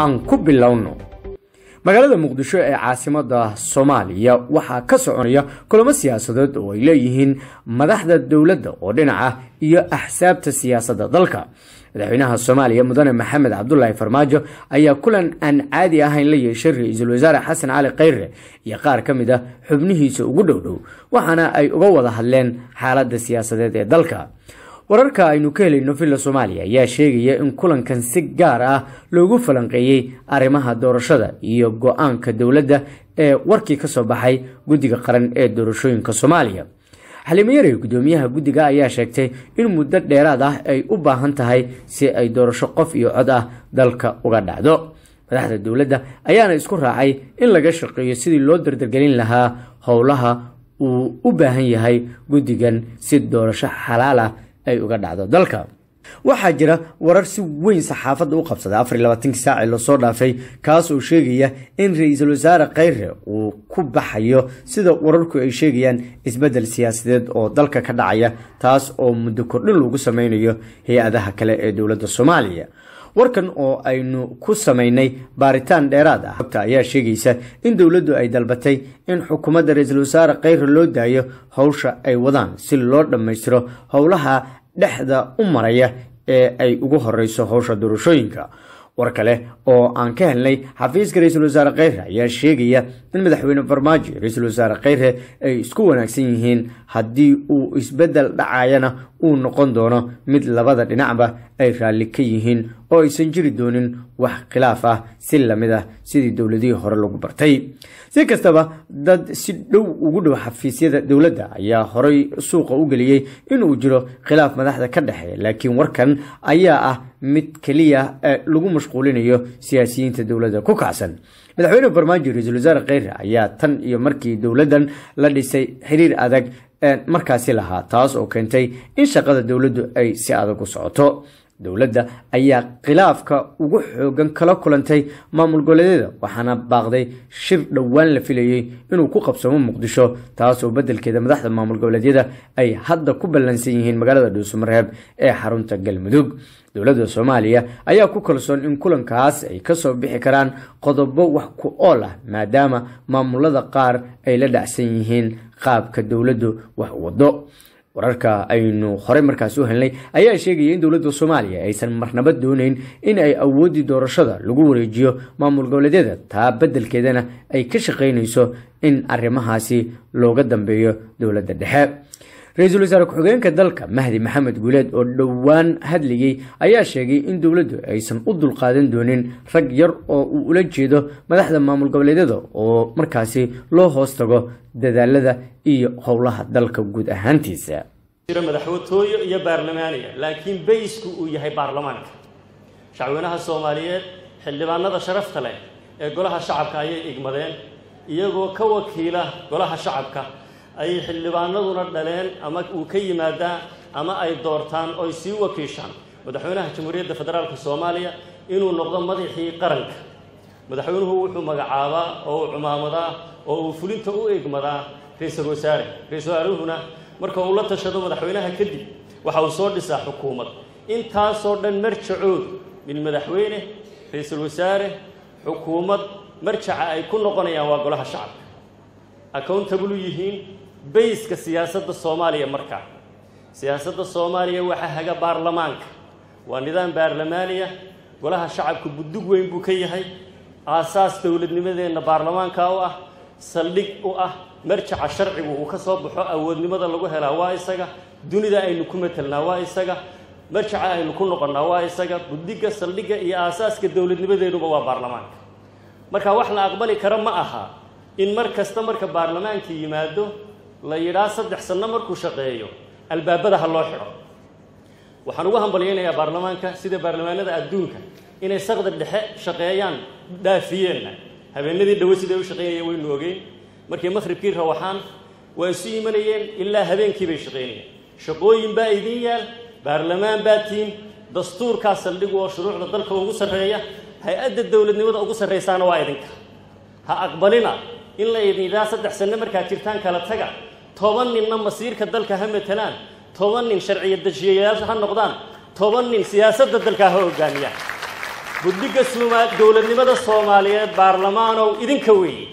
aan ku bilowno magaalada muqdisho ee caasimada soomaaliya waxaa ka soconaya kulamo siyaasadeed oo ay leeyihiin madaxda dowladda oo dhinaca iyo axsaabta siyaasadda dalka madaxweynaha soomaaliya mudane maxamed cabdulaahi farmaajo ayaa kulan aan caadi ahayn la yeeshay ra-iisul wasaare xasan cali khayre iyo qaar ka mid a xubnihiisa ugu dhow dhow waxaana ay uga wada hadleen xaaladda siyaasadeed ee dalka wararka aynu ka helayno villa soomaaliya ayaa sheegaya in kulankan si gaar ah loogu falanqeeyey arrimaha doorashada iyo go-aanka dowladda ee warkii ka soo baxay guddiga qaran ee doorashooyinka soomaaliya xaliimo yarey guddoomiyaha guddiga ayaa sheegtay in muddo dheeraad ah ay u baahan tahay si ay doorasho qof iyo cod ah dalka uga dhacdo madaxda dowladda ayaana isku raacay in laga shaqeeyo sidii loo dardargelin lahaa howlaha uu u baahan yahay guddigan si doorasho xalaal ah ay uga dhacdo dalka waxaa jira warar si weyn saxaafadda u qabsada afar iyo labaatankii saacii lasoo dhaafay kaas oo sheegaya in ra-iisul wasaare khayre uu ku baxayo sida wararku ay sheegayaan isbeddel siyaasadeed oo dalka ka dhacaya taas oo muddo kordhin lagu sameynayo hay-adaha kale ee dowladda soomaaliya warkan oo aynu ku samaynay baaritaan dheeraad ah xogta ayaa sheegaysa in dowladdu ay dalbatay in xukuumadda ra-iisul wasaare khayre loo daayo howsha ay wadaan si loo dhammaystiro howlaha dhexda u maraya ee ay ugu horeyso howsha doorashooyinka war kale oo aan ka helnay xafiiska ra-iisul wasaare khayre ayaa sheegaya in madaxweyne farmaajo ra-iisul wasaare khayre ay isku wanaagsan yihiin haddii uu isbeddel dhacayana uu noqon doono mid labada dhinacba ay raalli ka yihiin oo aysan jiri doonin wax khilaaf ah si lamid ah sidii dowladihii hore lagu bartay si kastaba dad si dhow ugu dhow xafiisyada dowladda ayaa horey suuqa u geliyey inuu jiro khilaaf madaxda ka dhexeeya laakiin warkan ayaa ah mid keliya lagu mashquulinayo siyaasiyiinta dowladda ku kacsan madaxweyne farmaajo ra-iisul wasaare khayre ayaa tan iyo markii dowladdan la dhisay xiriir adag markaasi lahaa taas oo keentay in shaqada dowladdu ay si adag u socoto dowladda ayaa khilaafka ugu xoogan kala kulantay maamul goboleedyada waxaana baaqday shir dhowaan la filayey inuu ku qabsamo muqdisho taas oo beddelkeeda madaxda maamul goboleedyada ay hadda ku ballansan yihiin magaalada dhuusamareeb ee xarunta galmudug dowladda soomaaliya ayaa ku kalsoon in kulankaas ay kasoo bixi karaan qodobo wax ku ool ah maadaama maamulada qaar ay la dhacsan yihiin qaabka dowladdu wax wado wararka aynu horey markaasi u helnay ayaa sheegaya in dowladda soomaaliya aysan marnaba dooneyn in ay awoodii doorashada lagu wareejiyo maamul goboleedyada taa beddelkeedana ay ka shaqaynayso in arrimahaasi looga dambeeyo dowladda dhexe ra-iisul wasaare ku-xigeenka dalka mahdi maxamed guuleed oo dhowaan hadlayey ayaa sheegay in dowladdu aysan u dulqaadan doonin rag yar oo uu ula jeedo madaxda maamul goboleedyada oo markaasi loo hoos tago dadaalada iyo howlaha dalka guud ahaantiisa madaxwatooyo iyo baarlamaaniya laakiin baysku uu yahay baarlamaanka shacweynaha soomaaliyeed xildhibaanada sharafta leh ee golaha shacabka ayay igmadeen iyagoo ka wakiila golaha shacabka ayay xildhibaanaduna dhaleen ama uu ka yimaadaa ama ay doortaan oy sii wakiishaan madaxweynaha jamhuuriyadda federaalka soomaaliya inuu noqdo madaxii qaranka madaxweynuhu wuxuu magacaabaa oo uu cumaamadaa oo uu fulinta u egmadaa ra-iisul wasaare ra-isul wasaaruhuna marka uu la tashado madaxweynaha kadib waxa uu soo dhisaa xukuumad intaasoo dhan marjacood min madaxweyne ra-iisul wasaare xukuumad marjaca ay ku noqonayaan waa golaha shacabka accountable yihiin bayska siyaasadda soomaaliya markaa siyaasadda soomaaliya waxaa haga baarlamaanka waa nidaam baarlamaaniya golaha shacabka buddug weyn buu ka yahay aasaas dowladnimadeenna baarlamaanka u ah saldhig u ah marjaca sharcigu uu ka soo baxo awoodnimada lagu helaa waa isaga dunida aynu ku matelnaa waa isaga marjaca aynu ku noqonnaa waa isaga buddiga saldhigga iyo aasaaska dowladnimadeenuba waa baarlamaanka marka wax la aqbali kara ma aha in mar kasta marka baarlamaanka yimaado la yidhaa saddex sanno markuu shaqeeyo albaabada ha loo xidho waxaan ugu hambalyaynayaa baarlamaanka sida baarlamaanada adduunka inay saqda dhexe shaqeeyaan dhaafiyeenna habeenadii dhawo siday u shaqeynayeen waynu ogeyn markay makhribkii rawaxaan waa isu imanayeen ilaa habeenkii bay shaqaynayeen shaqooyin baa idin yaal baarlamaan baa tiin dastuurkaa saldhigu oo shuruucda dalka ugu sarreeya hay-adda dowladnimada ugu sarraysaana waa idinka ha aqbalina in la idinidhaa saddex sanno markaad jirtaan kala taga toban ninna masiirka dalka ha matelaan toban nin sharciya dejiyayaal ha noqdaan toban nin siyaasadda dalka ha hogaamiyaan guddiga dowladnimada soomaaliyeed baarlamaanow idinka weeye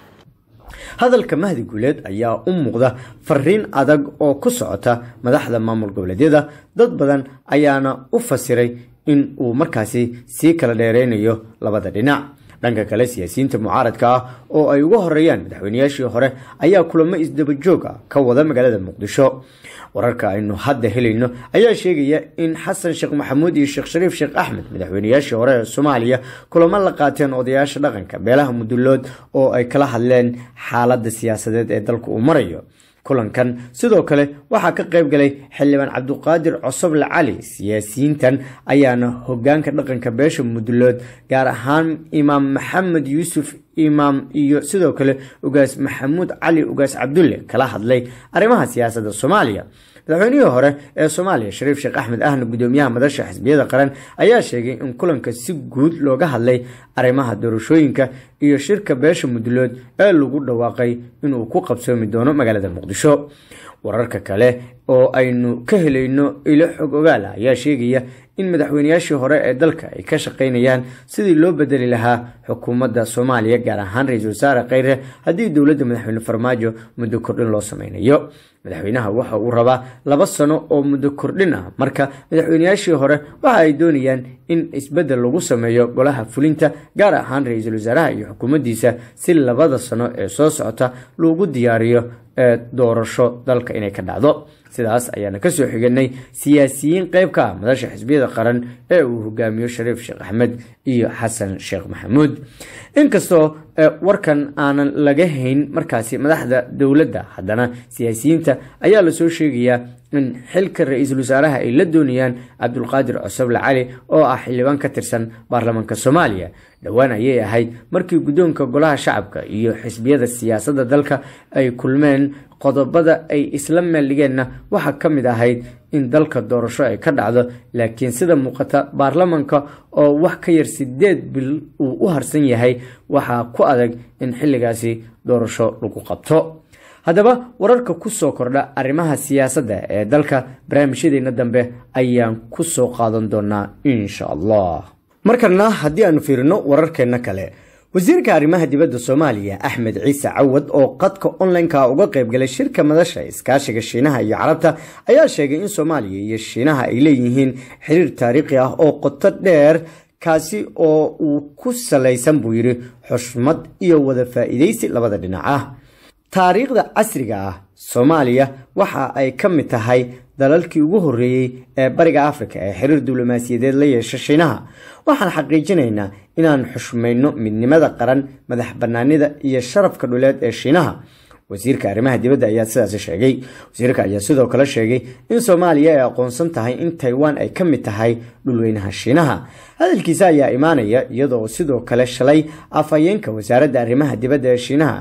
hadalka mahdi guuleed ayaa u muuqda fariin adag oo ku socota madaxda maamul goboleedyada dad badan ayaana u fasiray in uu markaasi sii kala dheereynayo labada dhinac dhanka kale siyaasiyiinta mucaaradka ah oo ay uga horeeyaan madaxweynayaashii hore ayaa kulamo isdabajoog ah ka wada magaalada muqdisho wararka aynu hadda helayno ayaa sheegaya in xasan sheekh maxamuud iyo sheekh shariif sheekh axmed madaxweynayaashii hore ee soomaaliya kulamo la qaateen odayaasha dhaqanka beelaha mudulood oo ay kala hadleen xaaladda siyaasadeed ee dalka uu marayo kulankan sidoo kale waxaa ka qayb galay xildhibaan cabduqaadir cosoble cali siyaasiyiintan ayaana hogaanka dhaqanka beesha mudulood gaar ahaan imaam maxamed yuusuf imaam iyo sidoo kale ugaas maxamuud cali ugaas cabdulle kala hadlay arrimaha siyaasadda soomaaliya madaxweynihii hore ee soomaaliya shariif sheekh axmed ahna gudoomiyaha madasha xisbiyada qaran ayaa sheegay in kulanka si guud looga hadlay arrimaha doorashooyinka iyo shirka beesha mudulood ee lagu dhawaaqay inuu ku qabsoomi doono magaalada muqdisho wararka kale oo aynu ka helayno ilo xog ogaala ayaa sheegaya in madaxweynayaashii hore ee dalka ay ka shaqaynayaan sidii loo bedeli lahaa xukuumadda soomaaliya gaar ahaan ra-iisul wasaare kheyre haddii dowladda madaxweyne farmaajo muddo kordhin loo sameynayo madaxweynaha waxa uu rabaa laba sano oo muddo kordhin ah marka madaxweynayaashii hore waxa ay doonayaan in isbeddel lagu sameeyo golaha fulinta gaar ahaan ra-iisul wasaaraha iyo xukuumaddiisa si labada sano ee soo socota loogu diyaariyo ee doorasho dalka inay ka dhacdo sidaas ayaana kasoo xiganay siyaasiyiin qeyb ka ah madasha xisbiyada qaran ee uu hogaamiyo shariif sheekh axmed iyo xasan sheekh maxamuud inkastoo warkan aanan laga hayn markaasi madaxda dowladda haddana siyaasiyiinta ayaa lasoo sheegayaa in xilka ra-iisul wasaaraha ay la doonayaan cabdulqaadir cosoble cali oo ah xildhibaan ka tirsan baarlamaanka soomaaliya dhowaan ayay ahayd markii guddoonka golaha shacabka iyo xisbiyada siyaasadda dalka ay kulmeen qodobada ay isla meeldhigeenna waxaa ka mid ahayd in dalka doorasho ay ka dhacdo laakiin sida muuqata baarlamanka oo wax ka yar sideed bil uu u harsan yahay waxaa ku adag in xilligaasi doorasho lagu qabto haddaba wararka ku soo kordha arrimaha siyaasadda ee dalka barnaamijyadeena dambe ayaan ku soo qaadan doonaa insha allah markana haddii aanu fiirino wararkeenna kale wasiirka arrimaha dibadda soomaaliya axmed ciise cawad oo qadka online-ka uga qaybgalay shirka madasha iskaashiga shiinaha iyo carabta ayaa sheegay in soomaaliya iyo shiinaha ay leeyihiin xiriir taariikhi ah oo qoto dheer kaasi oo uu ku salaysan buu yidhi xushmad iyo wada faa'iidaysi labada dhinac ah taariikhda casriga ah soomaaliya waxa ay ka mid tahay dalalkii ugu horreeyey ee bariga afrika ee xiriir diblomaasiyadeed la yeesha shiinaha waxaan xaqiijinaynaa inaan xushmayno midnimada qaran madax bannaanida iyo sharafka dhuleed ee shiinaha wasiirka arrimaha dibadda ayaa sidaasi sheegay wasiirka ayaa sidoo kale sheegay in soomaaliya ay aqoonsan tahay in taiwan ay ka mid tahay dhulweynaha shiinaha hadalkiisa ayaa imaanaya iyadoo sidoo kale shalay afhayeenka wasaaradda arrimaha dibadda ee shiinaha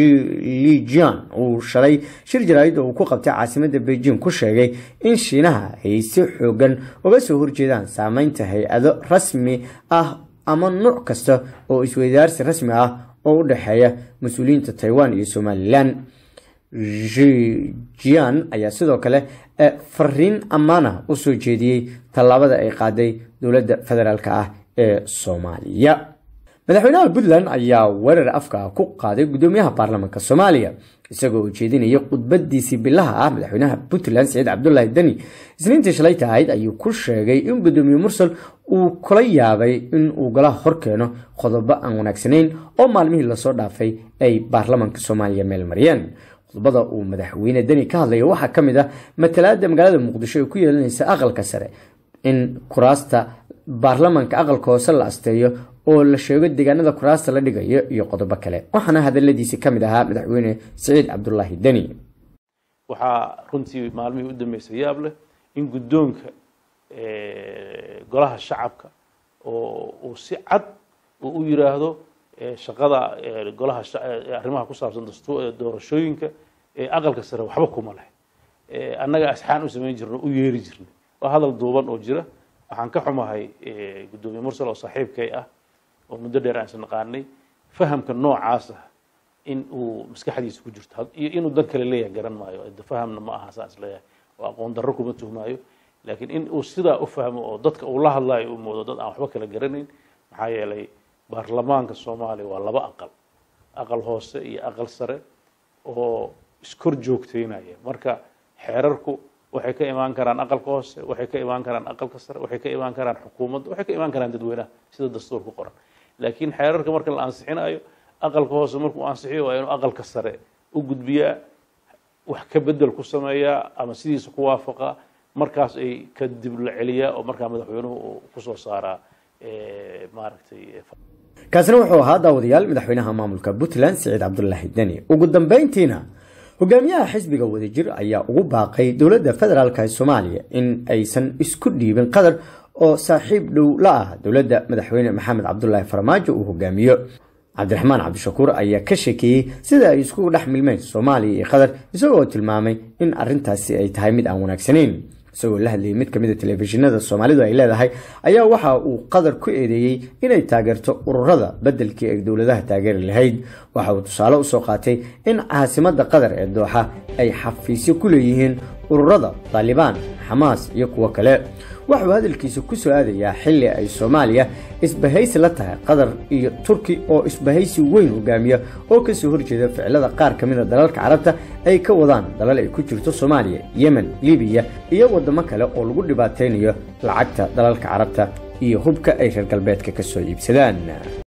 lijian uu shalay shir jaraa'id oo uu ku qabtay caasimadda beijing ku sheegay in shiinaha ay si xoogan uga soo horjeedaan saameynta hay-ado rasmi ah ama nuuc kasta oo isweydaarsi rasmi ah oo u dhexeeya mas-uuliyiinta taiwan iyo somalilan jian ayaa sidoo kale fariin ammaana u soo jeediyey tallaabada ay qaaday dowladda federaalk ah ee soomaaliya madaxweynaha puntland ayaa weerar afka ku qaaday gudoomiyaha baarlamaanka soomaaliya isagoo ujeedinaya khudbadiisii bilaha ah madaxweynaha puntland siciid cabdulaahi deni isniintii shalayta ahayd ayuu ku sheegay in gudoomiye mursal uu kula yaabay in uu golaha horkeeno qodobo aan wanaagsanayn oo maalmihii lasoo dhaafay ay baarlamaanka soomaaliya meel mariyeen qodobada uu madaxweyne deni ka hadlaya waxaa ka mid ah matalaada magaalada muqdisho ee ku yeelanaysa aqalka sare in kuraasta baarlamaanka aqalka hoose la asteeyo oo la sheego deegaanada kuraasta la dhigayo iyo qodobo kale waxaana hadaladiisi ka mid ahaa madaxweyne siciid cabdulaahi deni waxaa runtii maalmihii u dambeysay yaab leh in guddoonka golaha shacabka oo uu si cad uu u yiraahdo shaqada golaha arrimaha ku saabsan doorashooyinka aqalka sare waxba kuma leh annaga asxaan u samayn jirno u yeeri jirnay waa hadal duuban oo jira waxaan ka xumahay guddoomiye mursal oo saaxiibkay ah oo muddo dheer aan isnaqaanay fahamka noocaas ah in uu maskaxdiisa ku jirto iyo inuu dan kale leeyahay garan maayo fahamna ma aha saan isleeyahay oo aqoon darro kuma tuhmaayo laakiin in uu sidaa u fahmo oo dadka uu la hadlayo uu moodo dad aan waxba kala garanayn maxaa yeelay baarlamaanka soomaaliya waa laba aqal aqal hoose iyo aqal sare oo iskor joogteynaya marka xeerarku waxay ka imaan karaan aqalka hoose waxay ka imaan karaan aqalka sare waxay ka imaan karaan xukuumadda waxay ka imaan karaan dadweynaha sida dastuurka qoran laakiin xeerarka marka la ansixinayo aqalka hoose markuu ansixiyo waa inuu aqalka sare u gudbiyaa wax ka bedel ku sameeyaa ama sidiisa ku waafaqa markaas ay kadib la celiyaa oo markaa madaxweynuhu uu kusoo saaraa maaragtay kaasina wuxuu ahaa daawadayaal madaxweynaha maamulka puntland siciid cabdulaahi deni ugu dambeyntiina hogaamiyaha xisbiga wadajir ayaa ugu baaqay dowladda federaalk ee soomaaliya in aysan isku dhiibin qatar oo saaxiib dhow la ah dowladda madaxweyne maxamed cabdulaahi farmaajo uu hogaamiyo cabdiraxmaan cabdishakuur ayaa ka sheekeeyey sida ay iskugu dhex milmeen soomaaliya iyo qatar isagoo tilmaamay in arintaasi ay tahay mid aan wanaagsanayn isagoo la hadlayay mid kamid a telefishinada soomaalidu ay leedahay ayaa waxa uu qatar ku eedeeyey inay taageerto ururada bedelkii ay dowladaha taageeri lahayd waxa uu tusaale usoo qaatay in caasimada qatar ee dooxa ay xafiisyo ku leeyihiin ururada taalibaan xamaas iyo kuwo kale waxuu hadalkiisa ku soo aadayaa xilli ay soomaaliya isbahaysi la tahay qatar iyo turki oo isbahaysi weyn hogaamiya oo kasoo horjeeda ficilada qaar ka mida dalalka carabta ay ka wadaan dalal ay ku jirto soomaaliya yemen libiya iyo wadamo kale oo lagu dhibaataynayo lacagta dalalka carabta iyo hubka ay reer galbeedka ka soo iibsadaan